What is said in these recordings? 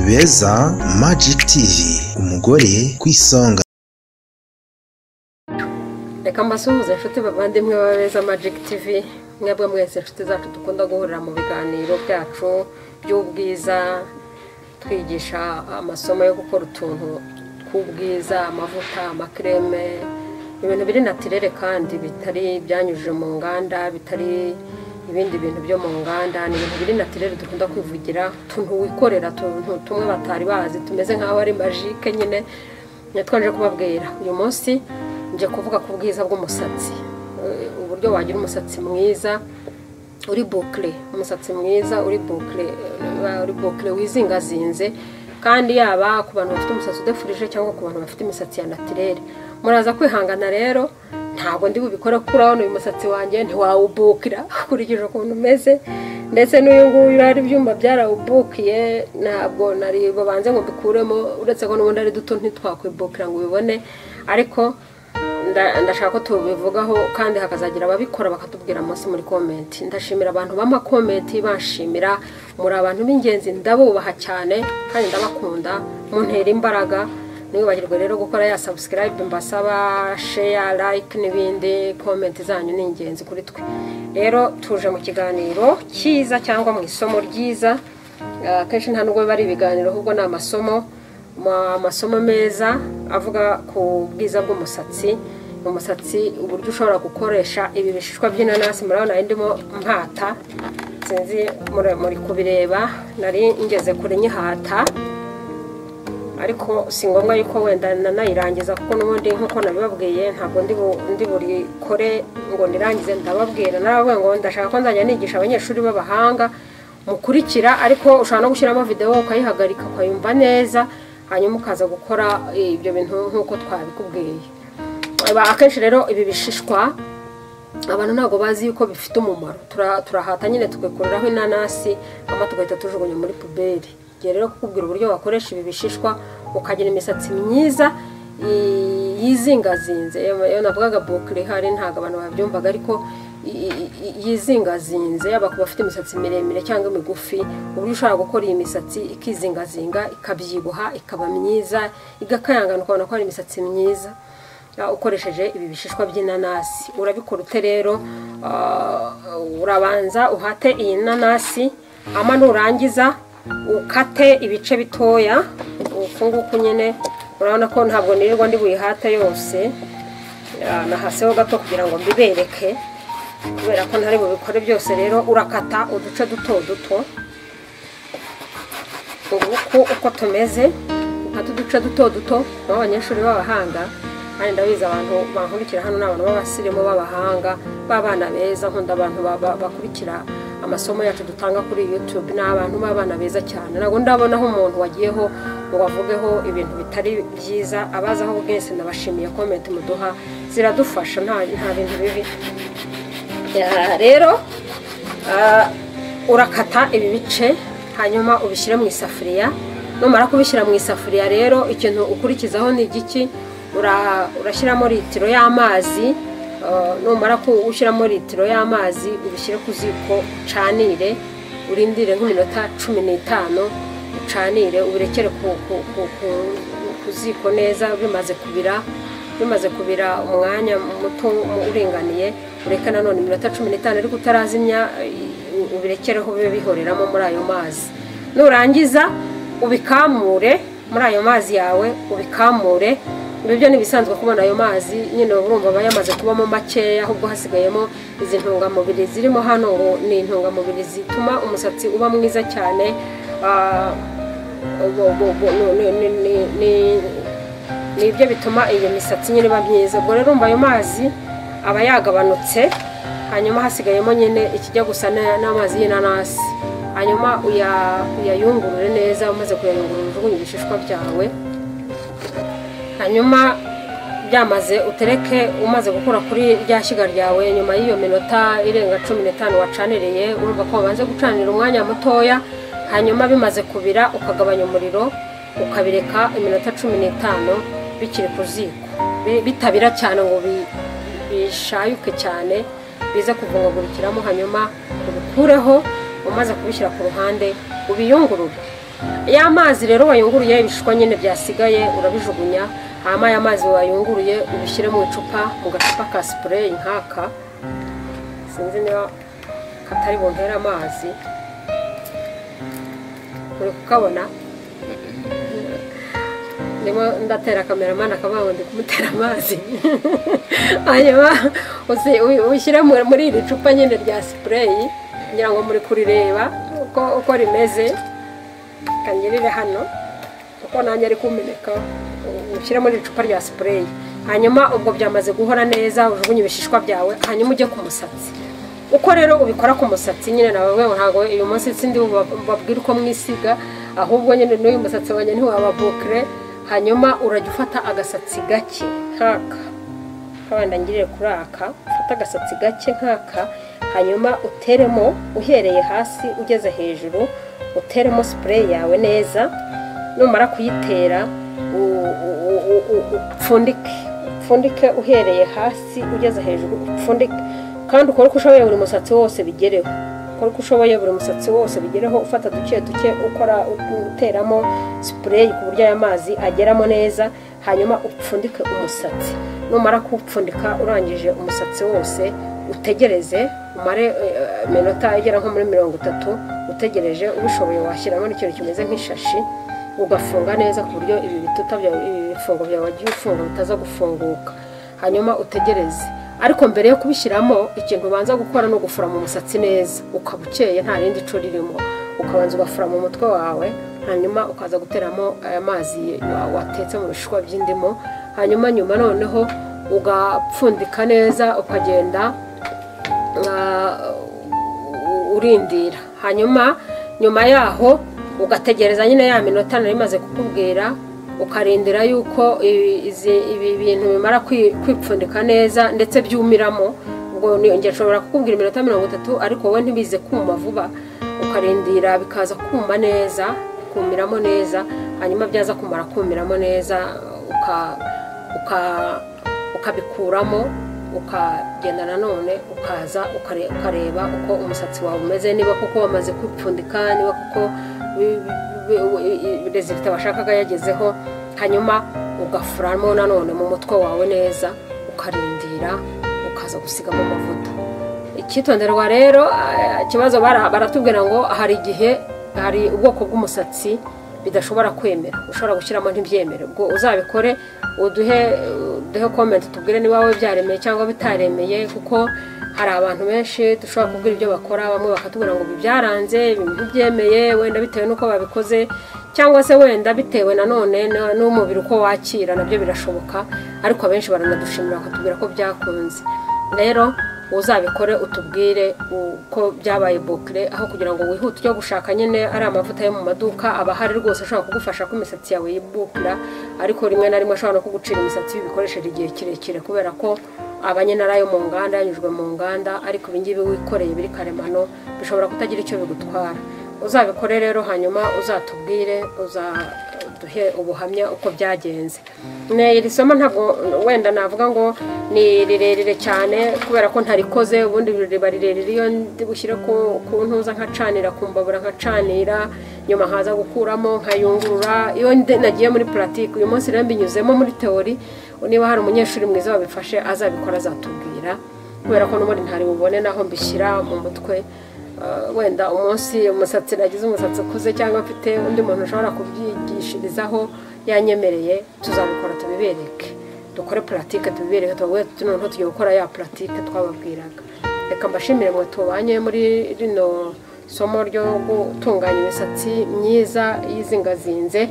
beza Magic TV umugore ku isonga reka mbasuhuze inshuti bavandimwe ba beza Magic TV mwebwe mwese inshuti zacu dukunda guhurira mu biganiro byacu by'ubwiza twigisha amasomo yo gukora utuntu tw'ubwiza amavuta amakireme ibintu biri natirere kandi bitari byanyujije mu nganda bitari ibindi bintu byo mu nganda ni ibintu biri natirere dukunda kwivugira utuntu wikorera utuntu tumwe batari bazi tumeze nk'aho ari majike nyine twanje kubabwira uyu munsi nje kuvuga ku bwiza bw'umusatsi Eh, uburyo wagira umusatsi mwiza uri bukle umusatsi mwiza uri bukle eh, uri bukle wizingazinze kandi yaba ku bantu bafite umusatsi udefurije cyangwa ku bantu bafite imisatsi ya natirere muraza kwihangana rero ntabwo ndi bubikore kurabona uyu musatsi wanjye ntiwawubukira ukurikije ukuntu umeze ndetse n'uyu nguyu hari ibyuma byarawubukiye ntabwo nari babanze ngo mbikuremo uretse ko n'ubundi ari duto ntitwakwibukira ngo ubibone ariko nda- ndashaka ko tubivugaho kandi hakazagira ababikora bakatubwira munsi muri komenti ndashimira abantu b'amakomenti banshimira muri abantu b'ingenzi ndabubaha cyane kandi ndabakunda muntera imbaraga ntiwibagirwe rero gukora ya subscribe mbasaba share like n'ibindi komenti zanyu ni ingenzi kuri twe rero tuje mu kiganiro cyiza cyangwa mu isomo ryiza Ah, akenshi nta nubwo biba ari ibiganiro ahubwo ni amasomo ma- amasomo meza avuga ku bwiza bw'umusatsi umusatsi uburyo ushobora gukoresha ibi bishishwa by'inanasi murabona ndimo mpata sinzi muri- muri kubireba nari ngeze kure nyihata ariko si ngombwa yuko wenda nanayirangiza kuko n'ubundi nk'uko nabibabwiye ntabwo ndi bu- ndi burikore ngo nirangize ndababwira narababwiye ngo ndashaka ko nzajya nigisha abanyeshuri b'abahanga mukurikira ariko ushobora no gushyiramo videwo ukayihagarika ukayumva neza hanyuma ukaza gukora eh, ibyo bintu nk'uko twabikubwiye Aba- akenshi rero ibi bishishwa abantu ntabwo bazi yuko bifite umumaro Tura- turahata nyine tugakuriraho inanasi hanyuma tugahita tujugunya muri puberi igihe rero kukubwira uburyo wakoresha ibi bishishwa ukagira imisatsi myiza i- yizingazinze Iyo- iyo navugaga bukire hari ntabwo abantu babyumvaga ariko i- i- i- yizingazinze yaba ku bafite imisatsi miremire cyangwa imigufi uburyo ushobora gukora iyi misatsi ikizingazinga ikabyibuha ikaba myiza igakayangana ukabona ko hari imisatsi myiza Uh, ukoresheje ibi bishishwa by'inanasi urabikora ute rero uh, urabanza uhate iyi nanasi ama nurangiza ukate ibice bitoya uku nguku nyine urabona ko ntabwo nirirwa ndi buyihate yose Uh, nahaseho gato kugira ngo mbibereke kubera ko ntari bubikore byose rero urakata uduce duto duto uku uko tumeze ati uduce duto duto aho abanyeshuri b'abahanga kandi ndabizi abantu bankurikira hano ni abantu b'abasirimu b'abahanga b'abana beza nkunda abantu ba- ba- bakurikira amasomo yacu dutanga kuri youtube ni abantu b'abana beza cyane ntabwo ndabonaho umuntu wagiyeho ngo avugeho ibintu bitari byiza abazaho bwese ndabashimiye komenti muduha ziradufasha nta nta bintu bibi Ya, rero ah, urakata ibi bice hanyuma ubishyire mu isafuriya numara kubishyira mu isafuriya rero ikintu ukurikizaho ni igiki Ura- urashyiramo litiro y'amazi ah, numara gushyiramo litiro y'amazi ubishyire ku ziko ucanire urindire nk'iminota cumi n'itanu ucanire ubirekere ku- ku- ku- ku- ku ziko neza bimaze kubira bimaze kubira umwanya muto mu- uringaniye ureke nanone iminota cumi n'itanu ariko utarazimya eh, u- ubirekereho bibe bihoreramo muri ayo mazi nurangiza ubikamure muri ayo mazi yawe ubikamure ibi byo ni ibisanzwe kubona ayo mazi nyine uba urumva aba yamaze kubamo makeya ahubwo hasigayemo izi ntungamubiri zirimo hano ngo ni intungamubiri zituma umusatsi uba mwiza cyane ah, ubu- ubu- ubu- ni- ni- ni- ni- ni ibyo bituma iyo misatsi nyine iba myiza ubwo rero umva ayo mazi aba yagabanutse hanyuma hasigayemo nyine ikijya gusa na- n'amazi y'inanasi hanyuma uya- uyayungurure neza umaze kuyayungurura ujugunye ibishishwa byawe hanyuma byamaze utereke umaze gukura kuri rya shyiga ryawe nyuma y'iyo minota irenga cumi n'itanu wacaniriye urumva ko wabanze gucanira umwanya mutoya hanyuma bimaze kubira ukagabanya umuriro ukabireka iminota cumi n'itanu bikiri ku ziko Bi- bitabira cyane ngo bi- bishayuke cyane bize kuvungagurikiramo hanyuma ubikureho umaze kubishyira ku ruhande ubiyungurure ya mazi rero wayunguruye ibishishwa nyine byasigaye urabijugunya hanyuma ya mazi wayunguruye ubishyire mu icupa mu gacupa ka sipureyi nk'aka sinzi niba katari bumpere amazi uri kukabona ndimo ndatera kameramani akavuga ngo ndi kumutera amazi hanyuma usi- u- ushyire mu- muri iri cupa nyine rya sipureyi kugira ngo muri kurireba uko uko rimeze kanyerere hano kuko nanjye ari kumeneka ushyire muri iri cupa rya sipureyi hanyuma ubwo byamaze guhora neza ujugunye ibishishwa byawe hanyuma ujye ku musatsi uko rero ubikora ku musatsi nyine nawe ntabwo uyu munsi sindi babwira uko mwisiga ahubwo nyine n'uyu musatsi wanjye ntiwaba bukire hanyuma urajya ufata agasatsi gake nk'aka kabanda ngirire kuri aka ufate agasatsi gake nk'aka hanyuma uteremo uhereye hasi ugeze hejuru uteremo sipureyi yawe neza numara kuyitera u- u- u- u- u- upfundike upfundike uhereye hasi ugeze hejuru upfundike kandi ukore uko ushoboye buri musatsi wose bigereho ukore uko ushoboye buri musatsi wose bigereho ufata duke duke ukora uteramo sipureyi ku buryo aya mazi ageramo neza hanyuma upfundike umusatsi numara kuwupfundika urangije umusatsi wose utegereze umare eh, eh, iminota igera nko muri mirongo itatu utegereje ubishoboye washyiramo n'ikintu kimeze nk'ishashi ugafunga neza ku buryo ibi bituta byawe ibi bifungo byawe wagiye ufunga bitaza gufunguka hanyuma utegereze ariko mbere yo kubishyiramo ikintu ubanza gukora ni ugufurama umusatsi neza ukaba ukeye nta rindi cu ririmo ukabanza ugafurama umutwe wawe hanyuma ukaza guteramo aya mazi wa- watetse mu bishishwa by'indimu hanyuma nyuma noneho ugapfundika neza ukagenda ah, u- urindira hanyuma nyuma yaho ugategereza nyine ya minota nari imaze kukubwira ukarindira yuko i- izi- ibi bintu bimara kwi- kwipfundika neza ndetse byumiramo ubwo ni- njye nshobora kukubwira iminota mirongo itatu ariko wowe ntibize kuma vuba ukarindira bikaza kuma neza kumiramo neza hanyuma byaza kumara kumiramo neza uka- uka ukabikuramo ukagenda nanone ukaza ukare- ukareba uko umusatsi wawe umeze niba kuko wamaze kwipfundika niba kuko rezilita washakaga yagezeho hanyuma ugafuramo nanone mu mutwe wawe neza ukarindira ukaza gusigamo amavuta icyitonderwa rero eh, ikibazo bara- baratubwira ngo hari igihe hari ubwoko bw'umusatsi bidashobora kwemera ushobora gushyiramo ntibyemere ubwo uzabikore uduhe uduhe komenti tubwire niba wowe byaremeye cyangwa bitaremeye kuko hari abantu benshi dushobora kubwira ibyo bakora bamwe bakatubwira ngo ibi byaranze ibi ntibyemeye wenda bitewe n'uko babikoze cyangwa se wenda bitewe nanone na- n'umubiri uko wakira nabyo birashoboka ariko abenshi baranadushimira bakatubwira ko byakunze rero uzabikore utubwire uko byabaye bukire aho kugira ngo wihute ujye gushaka nyine ari amavuta yo mu maduka aba ahari rwose ashobora kugufasha ko imisatsi yawe yibukira ariko rimwe na rimwe ashobora no kugucira imisatsi bikoresheje igihe kirekire kubera ko aba nyine ari ayo mu nganda yanyujwe mu nganda ariko ibi ngibi wikoreye biri karemano bishobora kutagira icyo bigutwara uzabikore rero hanyuma uzatubwire uza duhe ubuhamya uko byagenze Ne, iri somo ntabwo wenda navuga ngo ni rirerire cyane kubera ko ntarikoze ubundi riba rirerire iyo ndi bushyire ku ku ntuza nkacanira ku mbabura nkacanira nyuma nkaza gukuramo nkayungurura iyo ndi- nagiye muri puratike uyu munsi rero mbinyuzemo muri teori niba hari umunyeshuri mwiza wabifashe azabikora azatubwira kubera ko n'ubundi ntari bubone naho mbishyira mu mutwe Uh, wenda umunsi umusatsi nagize umusatsi ukuze cyangwa mfite undi muntu ushobora kubyigishirizaho yanyemereye tuzabikora tubibereke dukore puratike tubibereke tubaguhe noneho tujye gukora ya puratike twababwiraga reka mbashimire mwe tubanye muri rino somo ryo gutunganya imisatsi myiza yizingazinze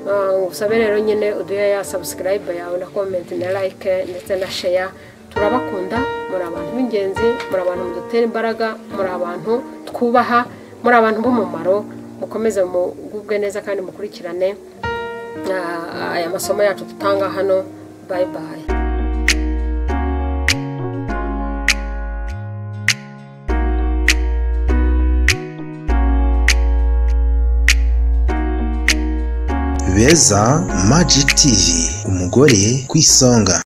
Uh, ngusabe rero nyine uduhe ya sabusikarayibe yawe na komenti na layike ndetse na sheya turabakunda muri abantu b'ingenzi muri abantu mudutera imbaraga muri abantu twubaha muri abantu b'umumaro mukomeze mugubwe neza kandi mukurikirane ah, aya masomo yacu dutanga hano bayi bayi beza magic tv umugore ku isonga